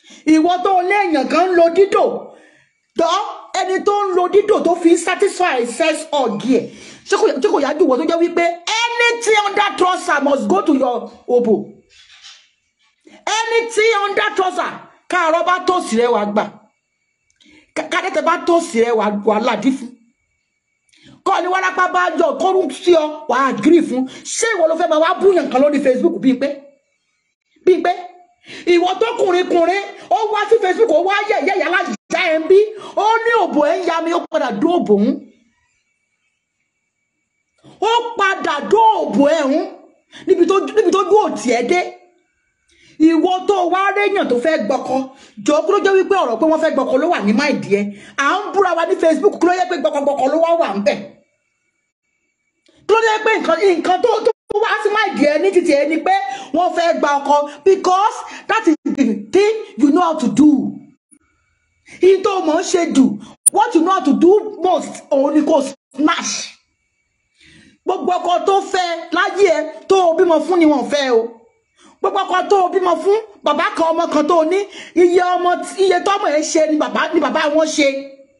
ìwọ tó lé èèyàn kan ń lo dídò dọ́ ẹni tó ń lo dídò tó fi ń satisfy sex ọ̀gì ẹ̀ ṣé kò ṣé kò yájú ìwọ tó jẹ́ wípé anything under trouser must go to your obo anything under trouser káàárọ̀ bá tòsí rẹ̀ wá gbà ká- kádẹ́tẹ̀ bá tòsí rẹ̀ wá wá ládìí fún kọ́ ni wárápá bá jọ kọ́rù sí ọ wàá agree fún ṣé ìwọ ló fẹ́ máa wá búyàn kan lórí Facebook bíi pé bíi pé ìwọ tó kùnrin kùnrin ó wá sí Facebook ó wá yẹ̀yẹ́ yàrá ìjà ẹ̀ ń bí ó ní òbò ẹ̀ ń ya mi ó padà dó òbò ń ó padà dó òbò ẹ̀ ń níbi tó níbi tó dúró tiẹ̀ dé ìwọ tó wá réyàn tó fẹ́ gbọ́kọ jọ kí ló jẹ́ wípé ọ̀rọ̀ pé wọ́n fẹ́ gbọ́kọ ló wà ní máìdí ẹ̀ à ń búra wa ní Facebook kí ló yẹ pé gbọ́kọgbọ́kọ ló wá wà ń bẹ̀ kí ló jẹ́ pé nǹkan nǹkan tó tó wá sí máìdí ẹ̀ ní títì ẹ̀ ni pé wọ́n fẹ́ gba ọkọ because that is the thing you know how to do ìyí tó mọ̀ ń ṣe dù what you know how to do most òun ni kò smash gbogbo ọkọ tó fẹ́ láyé ẹ tó o bímọ fún ni wọ́n fẹ́ o gbogbo ọkọ tó o bímọ fún bàbá kan ọmọ kan tó o ní iye ọmọ tí- iye tọmọ ẹ ṣe ni bàbá ni bàbá wọn ṣe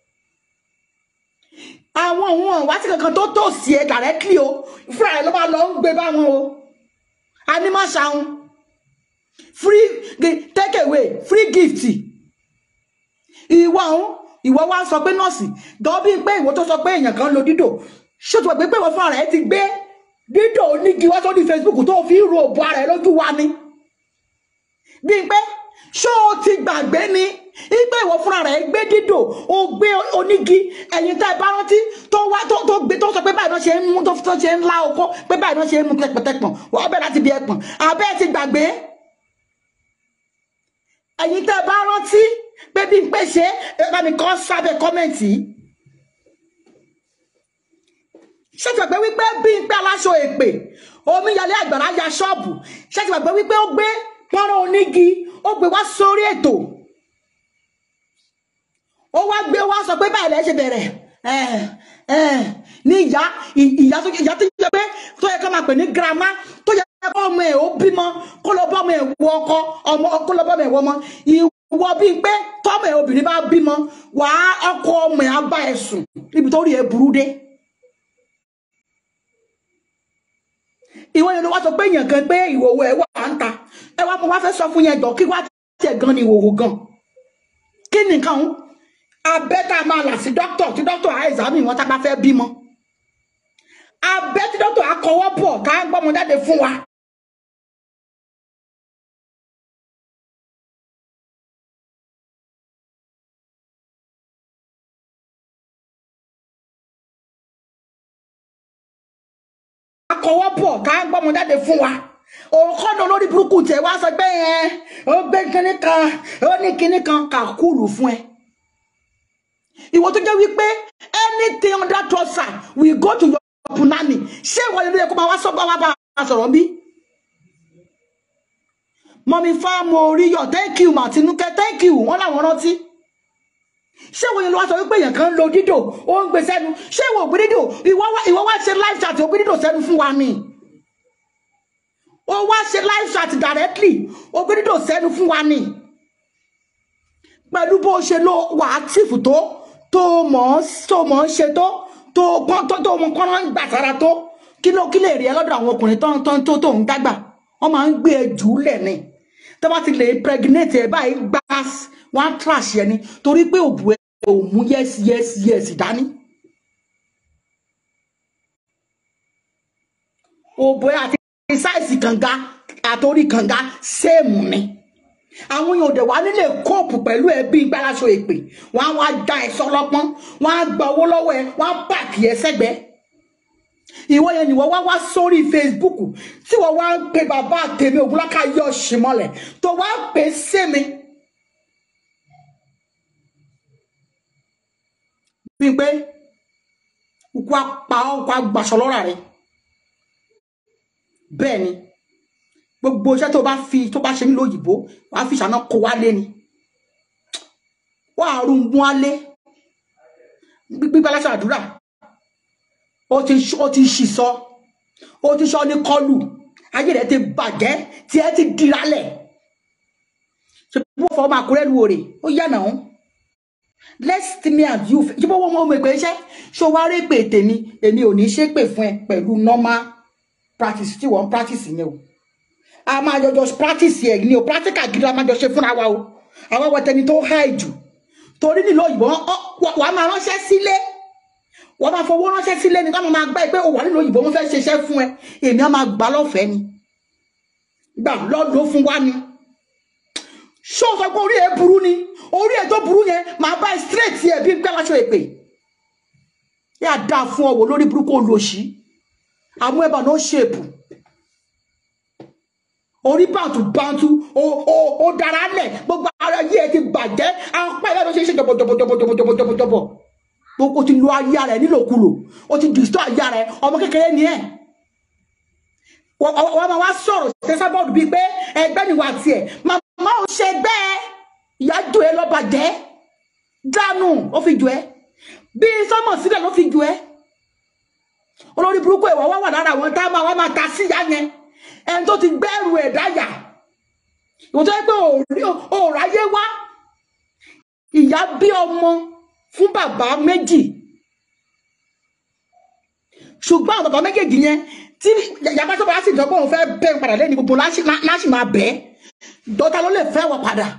àwọn òun ọ̀wá sí kankan tó tò sí ẹ directly o fúnra ẹ ló bá lọ ń gbé báwọn o a ní má ṣàwọn free gi- take away free gift ìwọ ọ̀hún ìwọ wá sọ pé nọ́ọ̀sì dọ́bí pé ìwọ tó sọ pé èèyàn kan ń lo dídò ṣètò pé pé ìwọ fúnra rẹ ti gbé dídò onígi wá sórí Facebook tó fi ń ro òbò ara ẹ lójú wa ni bíi pé ṣó o ti gbàgbé ni ipe ìwọ fúnra rẹ gbé dídò o gbé onígi ẹ̀yin tá ẹ bá rántí tó wá tó tó gbé tó sọ pé báyìí náà ṣe ń mú tó tó ṣe ń lá okó pé báyìí náà ṣe ń mú tẹpọtẹpọn wọ́n bẹ̀rẹ̀ láti bí ẹpọ̀n àbẹ́ ẹ ti gbàgbé ẹ̀yin tá ẹ bá rántí pé bí n pé ṣe ẹ bá mi kọ́ sábẹ́ kọ́mẹ̀ntì yìí ṣètìgbàgbé wípé bí n pé aláṣọ èpè omíyalé àgbàrá ya ṣọ́ọ̀bù ṣètìgbàgbé wípé ó gbé pọ́nrán onígi ó gbé wá sórí ètò ó wá gbé wá sọ pé báyìí lẹ́ ṣe bẹ̀rẹ̀ ẹ̀ ẹ̀ ní ìyá ìyá tó ìyá tó yẹ pé tó yẹ ká máa pè ní girama tó yẹ kó ọmọ ẹ̀ ó bímọ kó lọ bọ́ ọmọ ẹ̀ wọ ọkọ ọmọ kó lọ bọ́ ọmọ ẹ̀ wọ ọmọ ìwọ bíi pé tọ́mọ ẹ̀ obìnrin bá bímọ wàá ọkọ ọmọ ẹ̀ á bá ẹ̀ sùn níbi tó rí ẹ̀ burú dé. ìwọ yẹn ló wá sọ pé èèyàn kan pé ìwòwò ẹ wà ń ta ẹ wá mo wá fẹ́ sọ fún yẹn jọ kí wá tiẹ̀ gan ni ìwòwò gan kí nìkan ń abẹ́ tá a máa là sí dókítà tí dókítà á ẹ̀zámì wọn tá a bá fẹ́ bímọ abẹ́ tí dókítà á kọwọ́ bọ̀ ká gbọ́mọ jáde fún wa. akọwọ́ bọ̀ ká gbọ́mọ jáde fún wa òkọ́nà olórí burúkú tẹ̀ wá sọ pé ẹ ó gbé kinní kan ó ní kinní kan kà kúlù fún ẹ ìwọ tó jẹ́ wípé anything under trouser we go to your punani ṣé ìwọ yẹn ló yẹ kó máa wá sọ bá wá bá a sọ̀rọ̀ bí. mọ̀mí fáàmù oríyọ̀ thank you màtínúkẹ́ thank you wọ́n làwọn rántí ṣé ìwọ yẹn ló wá sọ wípé èèyàn kan ń lo dídò ó ń gbé sẹ́nu ṣé ìwọ ògbé dídò ìwọ wá ìwọ wá ṣe live chat ògbé dídò sẹ́nu fún wa ni ó wá ṣe live chat directly ògbé dídò sẹ́nu fún wa ni pẹ̀lú bó ṣe lo wà active tó tó mọ̀ ọ́n tó mọ̀ ọ́n ṣe tó tó pọ́n tó tó mọ̀ kọ́nà gbà sára tó kí ló kí lè rí ẹ lọ́dọ̀ àwọn ọkùnrin tó tó tó tó ń dágbà wọ́n máa ń gbé ẹ jù ú lẹ̀ ni tó bá ti lè pregnate ẹ báyìí gbá wọn á trash ẹ ni torí pé òbú ẹ ò mú yes yes yes dání. òbú ẹ àti sáìsì kànga àtòrí kànga sẹ́ẹ̀mù ni àwọn èèyàn òde wa nílé kóòpù pẹ̀lú ẹbí gbáraṣọ èpè wọn á wá já ẹ sọlọpọn wọn á gba owó lọ́wọ́ ẹ wọn á pààkì ẹ sẹ́gbẹ̀ẹ́ ìwọ yẹn nìwọ wá wá sórí Facebook tí wọn wá ń pe bàbá tèmi ògúnláka yọ ṣìmọlẹ tó wá ń pè sẹmi bíi pé kó apá ọkọ agbàṣọ lọ́ra rẹ bẹ́ẹ̀ ni gbogbo iṣẹ́ tó bá fi tó bá ṣe nílò òyìnbó wàá fi ìṣáná kó wálé ni wàá rún mú wálé gbígbá lásán àdúrà ó ti ó ti ṣì sọ ó ti sọ ní kọlù ayé rẹ ti bàjẹ́ tí ẹ ti diralẹ̀ ṣe bí wọ́n fọwọ́ máa kúrẹ́ lu òrè ó yà náà let's me and you ṣe bó wọ́n mọ̀ ọ́ pé iṣẹ́ ṣé o wá rí pé tèmi èmi ò ní ṣépè fún ẹ pẹ̀lú normal practice tí wọ́n practice yẹn o a máa jọjọ practice ẹ̀ ní o practical gidi a máa jọ ṣe fúnra wa o àwọn ọwọ́ tẹni tó high jù torí nílò òyìnbó wàá máa ránṣẹ́ sílé wọ́n máa fowó ránṣẹ́ sílé ni káwọn máa gbá ẹ pé o wà nílò òyìnbó wọn fẹ́ ṣiṣẹ́ fún ẹ èmi á máa gbà lọ́fẹ̀ẹ́ ni gbà lọ́dún fún wa ni ṣó sọ pé orí ẹ burú ni orí ẹ tó burú yẹn máa bá ẹ straight ẹ bí gbẹ́ láṣọ èpè yà dáa fún ọ wò lórí burúkú olóṣì àmú ẹ̀bà náà ṣèpù orí bàǹtù bàǹtù ó ó ó dára lẹ̀ gbogbo ara yìí ẹ ti bàjẹ́ apá ìyá ló ṣe é ṣe jọ̀bọ̀jọ̀bọ̀jọ̀bọ̀jọ̀bọ̀jọ̀bọ̀ gbogbo ti lo ayé rẹ nílòkulò ó ti dìstọ́ ayé rẹ ọmọ kékeré ni ẹ wọ́n máa wá sọ̀rọ̀ tẹ́sábọ́ọ̀dù bíi pé ẹgbẹ́ ni wà tiẹ̀ màmá ò ṣe bẹ́ẹ̀ ìyá jù ẹ lọ́bàjẹ́ dánù ó fi jù ẹ bí sọ́mọ̀ sílẹ̀ ló fi jù ẹ olórí burúkú ìwà wá wà lára àwọn tá a máa wá máa ta sí ìyá yẹn ẹni tó ti gbẹ́rù ẹ̀ dáyà ìwọ tó yẹ pé òòráyé wá ìyá bí ọmọ fún bàbá méjì ṣùgbọ́n àwọn bàbá méjèèjì yẹn tí yàgbá tó bá sì jọ pé òun fẹ́ bẹ́ padà lẹ́ni gbogbo láṣì máa bẹ́ dọ́ta ló lè fẹ́ wọ padà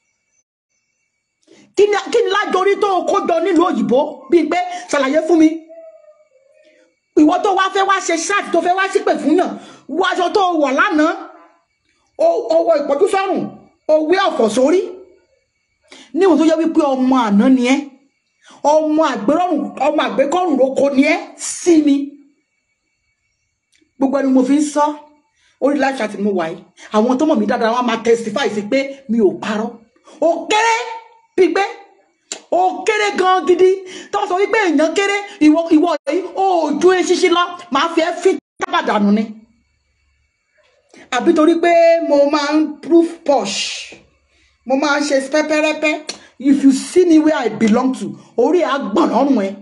kí ni lájorí tó kó jọ nílùú òyìnbó bíi pé ṣàlàyé fún mi ìwọ tó wá fẹ́ wá ṣe ṣáàtì tó fẹ́ wá sípè fún yàn wọ aṣọ tó wọ̀ lánàá owó ìpọ́jú sọ́rùn òwe ọ̀fọ̀ sórí níwọ̀n tó yẹ wípé ọmọ àná ni ẹ́ ọmọ àgbérọ̀rùn ọmọ àgbékọ̀rùn ló kọ ni ẹ́ sí mi gbogbo ẹni mo fi ń sọ orí láṣà tí mo wà yìí àwọn tó mọ̀ mí dáadáa wọn máa testify sí pé mi ò parọ́ ó kéré pípé ó kéré gan gidi tó sọ wípé èèyàn kéré ìwọ ìwọ yìí ó ju eṣinṣin lọ máa fi ẹ́ fi tábàdànù ni àbí torí pé mo máa ń proof posh mo máa ń ṣe pẹ́pẹ́rẹ́pẹ́ if you see me where I belong to orí àgbọ̀n lọ́rùn ẹ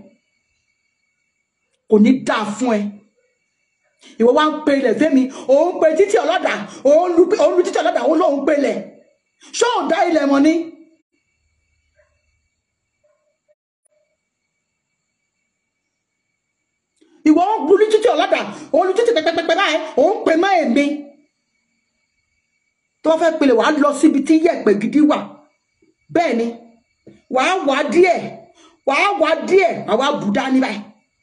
kò ní dáa fún ẹ ìwọ wá ń pe ilẹ̀ fẹ́mi òun pe títí ọlọ́dà òun lu títí ọlọ́dà òun lòun pe ilẹ̀ ṣó ò dá ilẹ̀ mọ́ ni. ìwọ ń lu títí ọlọ́dà òun lu títí pẹpẹpẹpẹ báyìí òun pe mọ́ èmi tó bá fẹ́ pele wàá lọ síbi tí yẹ̀pẹ̀ gidi wà bẹ́ẹ̀ ni wàá wá díẹ̀ wàá wá díẹ̀ wàá wá bù dání báyìí.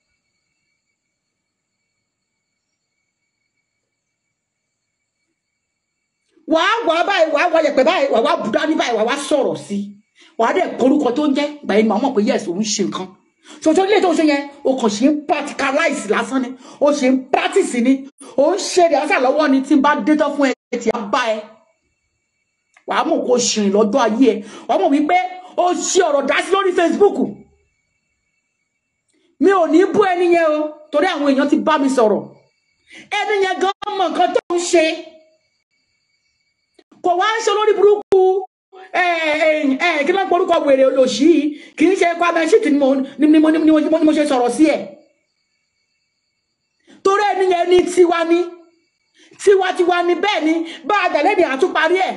wàá wá báyìí wàá wá yẹ̀pẹ̀ báyìí wàá wá bù dání báyìí wàá wá sọ̀rọ̀ sí i wàá dẹ̀ korúkọ tó ń jẹ́ gbà yín màá mọ̀ pé yẹ̀sì òun ṣe nǹkan ṣòṣò ilé tó ń ṣe yẹn o kàn ṣe ń practicalize lásán ni o ṣe ń practice ni o ń ṣe ìdásà lọ́wọ́ ni tí n bá dé tán fún ẹ tí a bá ẹ wàá mọ̀ kó ṣìrìn lọ́jọ́ ayé ẹ wàá mọ̀ wípé o ṣe ọ̀rọ̀ dá sí lórí Facebook mi ò ní bú ẹni yẹn o torí àwọn èèyàn ti bá mi sọ̀rọ̀ ẹni yẹn gan mọ̀ nǹkan tó ń ṣe kò wá ń ṣe lórí burúkú kí ló ń porúkọ wèrè olóṣì yìí kì í ṣe Kwame Shittu ni mo ni mo ni mo ni mo ṣe sọ̀rọ̀ sí ẹ̀ torí ẹni yẹn ní tiwa ní tiwantiwa ni bẹ́ẹ̀ ni bá a dàlẹ́ ní àtúparí ẹ̀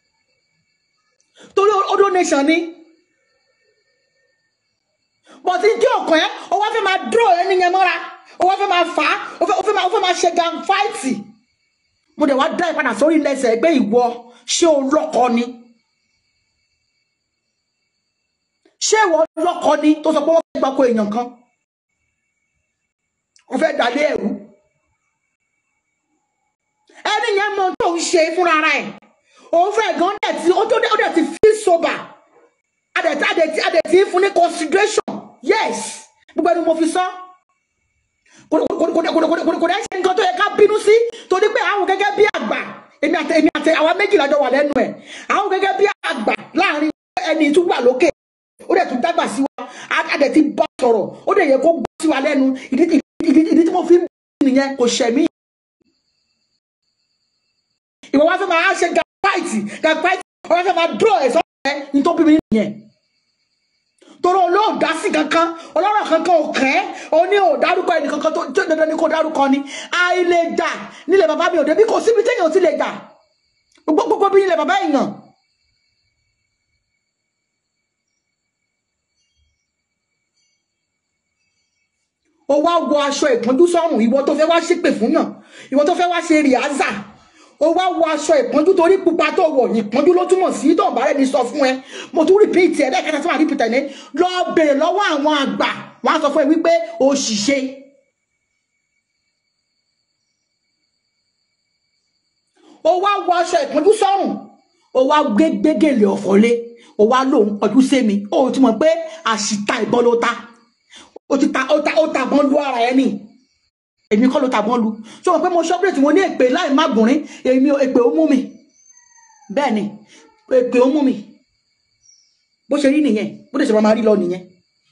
torí odò nation ni bọ̀tí tí ọkàn ẹ̀ ó wá fẹ́ máa dúró ẹni yẹn mọ́ra ó wá fẹ́ máa fà á ó fẹ́ máa ó fẹ́ máa ṣe gan fáìtì mo dẹ̀ wá dá ìpadà sórí lẹ́sẹ̀ ẹgbẹ́ ìwọ ṣé o lọ́kọ ni ṣé ìwọ lọ́kọ ni tó sọ pé wọ́n fẹ́ gbapò èèyàn kan wọ́n fẹ́ dàlé ẹ̀rú ẹni yẹn mọ tó ń ṣe fúnra ẹ̀ òun fẹ́ gan dẹ̀ tí ó dẹ̀ ti fi sober adẹ̀tí adẹ̀tí adẹ̀tí fún ní consideration yes gbogbo ẹni mo fi sọ kò dẹ̀ ṣe nǹkan tó yẹ ká bínú sí torí pé àwọn gẹ́gẹ́ bí àgbà èmi àti èmi àti àwa méjìlá jọ wà lẹ́nu ẹ̀ àwọn gẹ́gẹ́ bí àgbà láàrin ẹni tó wà lókè ó dẹ̀ tún dàgbà sí wa adẹ̀tí bá sọ̀rọ̀ ó dẹ̀ yẹ kó gbọ́ sí wa lẹ́nu ìdí tí mo fi ń bí nìyẹn kò ṣẹ̀mí ìwọ wá fẹ́ máa ṣe gàpáìtì gàpáìtì ọwọ́ fẹ́ máa dúró ẹ̀sọ́ ẹ̀ ní tó bí mi nìyẹn torí olóòdá sí kankan ọlọ́rọ̀ kankan ò kẹ́ ó ní ò dárúkọ ẹnì kankan tó tó dandan ni kò dárúkọ ni àìlèjà nílẹ̀ bàbá mi ò débi kò síbi téèyàn ò ti lè jà gbogbo bí nílẹ̀ bàbá èèyàn o wá wọ aṣọ ìpọ́njú sọ́rùn ìwọ tó fẹ́ wá ṣépè fún yàn ìwọ tó fẹ́ wá ṣe rìázà o wá wọ aṣọ ìpọ́njú torí pupa tó wọ̀ ìpọ́njú ló túmọ̀ sí tó bá rẹ̀ ní sọ fún ẹ mo tún rìpíìtì ẹ lẹ́ẹ̀kẹta tí wọ́n rìpíìtì ẹ ní lọ bèrè lọ́wọ́ àwọn àgbà wọ́n á sọ fún ẹ wípé o ṣìṣe o wá wọ aṣọ ìpọ́njú sọ́rùn o wá gbé gbégèlè ọ̀fọ̀lé o wá lòun kọjú sí mi o ti mọ̀ pé àṣìta ìbọn ló ta o ti ta o ta o ta bọ́n lu ara ẹ ní èmi kọ́ ló ta bọ́n lu ṣé wọn pé mo ṣọ́pẹ́rẹ́tì mo ní èpè láì má gùnrín èmi èpè ó mú mi bẹ́ẹ̀ ni èpè ó mú mi bó ṣe rí nìyẹn bó dẹ̀ ṣe máa rí lọ nìyẹn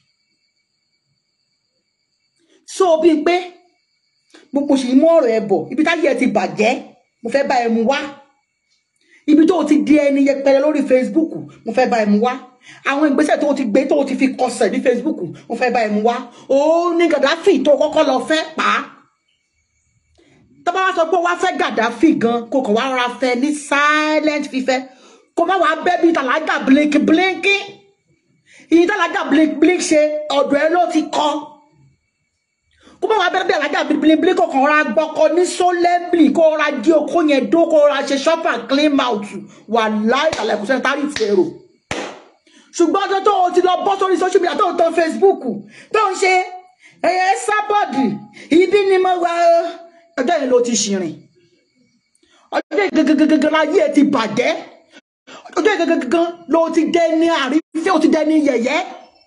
so bí pé mo sì mú ọ̀rọ̀ ẹ bọ̀ ibi táyé ẹ ti bàjẹ́ mo fẹ́ bá ẹ mu wá ibi tó o ti di ẹni yẹpẹrẹ lórí Facebook mo fẹ́ bá ẹ mu wá àwọn ìgbésẹ̀ tó o ti gbé tó o ti fi kọsẹ̀ ní Facebook mo fẹ́ bá ẹ mu wá ó ní Gaddafi tó kọ́kọ́ lọ fẹ́ pa á tó bá wá sọ pé wá fẹ́ Gaddafi gan kó kàn wá rọra fẹ́ ní silent fífẹ́ kó má wàá bẹ́ bí tàlájà blink blink ìyí tàlájà blink blink ṣe ọ̀dọ̀ ẹ ló ti kọ́ kó má wàá bẹ́ẹ̀ bí alájà bilibili kò kàn ra gbọ́kọ ní sólẹ́bìlì kó ra jí okó yẹn dó kó ra ṣe ṣọ́pà clean mouth wà láì àlẹ́ kò sẹ́ni tárí ti èrò ṣùgbọ́n ọjọ́ tó o ti lọ bọ́ sórí social media tó o tan Facebook tó ń ṣe ẹ̀yẹ sábọ̀dì ibi ni mo wà ó ọjọ́ yẹn ló ti ṣìrìn ọjọ́ yẹn gangan láyé ẹ ti bàjẹ́ ọjọ́ yẹn gangan ló ti dẹni àrífẹ́ ó ti dẹni yẹ̀yẹ́.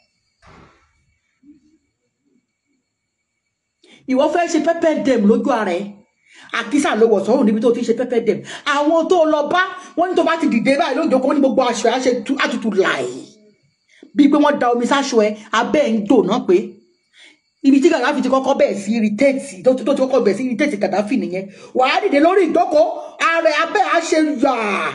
ìwọ fẹ́ ṣe pẹ́pẹ́ dẹ̀m lójú ara ẹ̀ àkísà ló wọ̀ sọ́run níbi tó ti ṣe pẹ́pẹ́ dẹ̀m àwọn tó lọ bá wọ́n ní tó bá ti dìde báyìí lójó kó ní gbogbo aṣọ ẹ̀ ṣe àtútù láì bíi pé wọ́n da omi sáṣọ ẹ̀ abẹ́ ẹ̀ ń dò náà pé ibi tí Gaddafi ti kọ́kọ́ bẹ̀ẹ̀ sí irritate tó ti kọ́kọ́ bẹ̀ẹ̀ sí irritate Gaddafi nìyẹn wàá dìde lórí ìjókòó ààrẹ abẹ́ á ṣe yà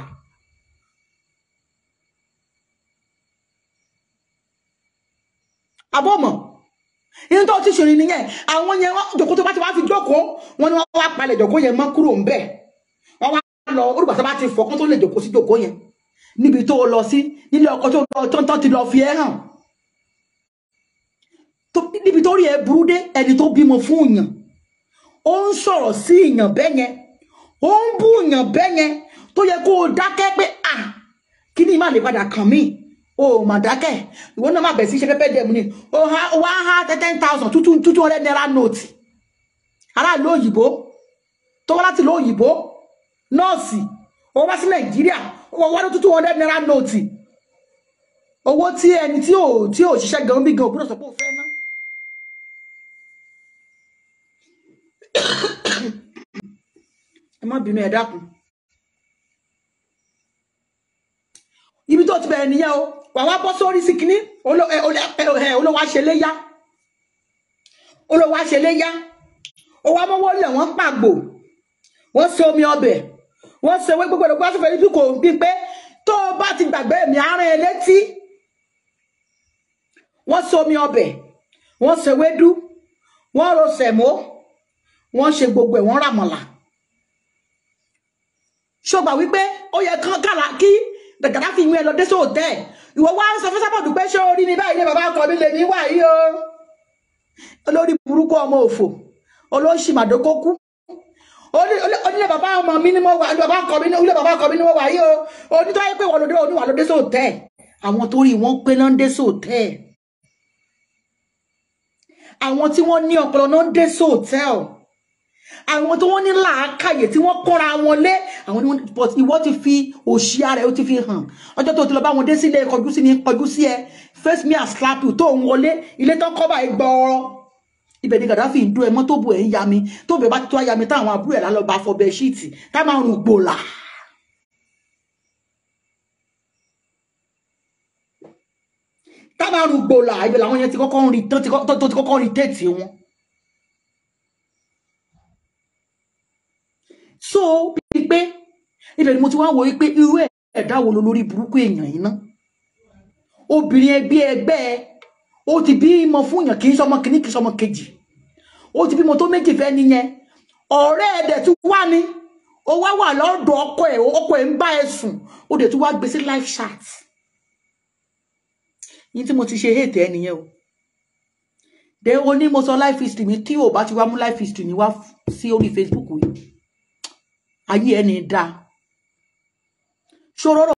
abọ́mọ̀ inú tó ti ṣòro nìyẹn àwọn yẹn jòkó tó bá ti wá fi jókòó wọn ni wọn wá palẹ̀ jòkó yẹn mọ́ kúrò ńbẹ̀ wọn wá lọ olùgbà tó bá ti fọ kó tó lè jòkó sí jòkó yẹn níbi tó lọ sí nílé ọkọ tó lọ tó ń tán ti lọ fi ẹ́ hàn níbi tó rí ẹ burú dé ẹni tó bímọ fún èèyàn ó ń sọ̀rọ̀ sí èèyàn bẹ́ẹ̀ yẹn ó ń bú èèyàn bẹ́ẹ̀ yẹn tó yẹ kó o dákẹ́ pé à kí ni ìmọ̀ lè padà kàn mí o mà dákẹ́ ìwọ náà má bẹ̀ sí ṣe pẹ́pẹ́ dẹ̀mú ni o ha wá ha ten thousand two two two hundred naira note aráàlú òyìnbó tó wá láti ìlú òyìnbó nọ́ọ̀sì ó wá sí nàìjíríà ó wá ní two hundred naira note owó tí ẹni tí ò tí ò ṣiṣẹ́ gan bí gan òbúrò sọ pé ó fẹ́ ná. ẹ má bínú ẹ dákun ibi tó ti bẹ̀rẹ̀ nìyẹn o wà wá bọ́ sórí sí kínní olówó aṣeléyá olówó aṣeléyá ó wá mọ́wọ́ lẹ̀ wọ́n pàgbò wọ́n ṣe omi ọbẹ̀ wọ́n ṣe ewé gbogbo ẹ̀dọ́gbọ́n sọ̀fẹ́ nítorí kò bí pé tó o bá ti gbàgbé mi àárín ẹ létí wọ́n ṣe omi ọbẹ̀ wọ́n ṣe ewédú wọ́n ro sẹ̀mó wọ́n ṣe gbogbo ẹ̀ wọ́n ràmọ̀là ṣọgbà wípé ó yẹ kán kàlà kí Gaddafi ìwé lọ dé sóòtẹ́ ìwọ wá ń sọ fún sábọ̀dù pé ṣé orí mi báyìí ní bàbá ọkọ mi lè ní wà yìí o olórí burúkú ọmọ òfò olóṣì màdókókú onílé bàbá ọmọ mi ni mo wà ní bàbá ọkọ mi ní ilé bàbá ọkọ mi ni mo wà yìí o onítọ́ ayé pé wọ́n lòdì oníwà ló dé sóòtẹ́ àwọn tó rí wọn pé náà ń dé sóòtẹ́ àwọn tí wọ́n ní ọpọlọ náà ń dé sóòtẹ́ àwọn tí wọ́n ní làákàyè tí wọ́n kọ́ra wọn lé àwọn ni wọ́n but ìwọ ti fi òṣì ara ẹ ó ti fi hàn ọjọ́ tó ti lọ bá wọn dé sílé kọjú sí ni kọjú sí ẹ face me and slap you tó ń wọlé ilé tán kọ́ báyìí gbọ́ọ́rọ́ ibẹ̀ ni Gaddafi ń dún ẹ mọ́ tó bù ẹ̀ ń ya mi tó bẹ̀ bá tó ya mi táwọn àbúrò ẹ̀ lálọ́ bá fọ bẹ́ẹ̀ ṣíìtì tá máa rùn gbòòlà. tá máa rùn gbòòlà ibẹ̀ làwọn yẹn ti kọ́kọ́ ń rí tó ti kọ́kọ́ ń rí téètì wọn. so bíi pé ibẹ̀ ni mo ti wá wò wípé irú ẹ̀dá wo lo lórí burúkú èèyàn yìí ná obìnrin ẹgbẹ́ ẹgbẹ́ ẹ ó ti bímọ fún èèyàn kì í sọmọ kìíní kì í sọmọ kejì ó ti bímọ tó méjì fẹ́ nìyẹn ọ̀rẹ́ ẹ̀ dẹ̀ tún wá ní ó wá wà lọ́dọ̀ ọkọ ẹ̀ ọkọ ẹ̀ ń bá ẹ sùn ó dẹ̀ tún wá gbé sí live chat yìí tí mo ti ṣe hate ẹ nìyẹn o de o ní mo sọ life history mi tí o bá ti wá mú life history mi wá sí orí Facebook yìí ayé ẹni dáa ṣòro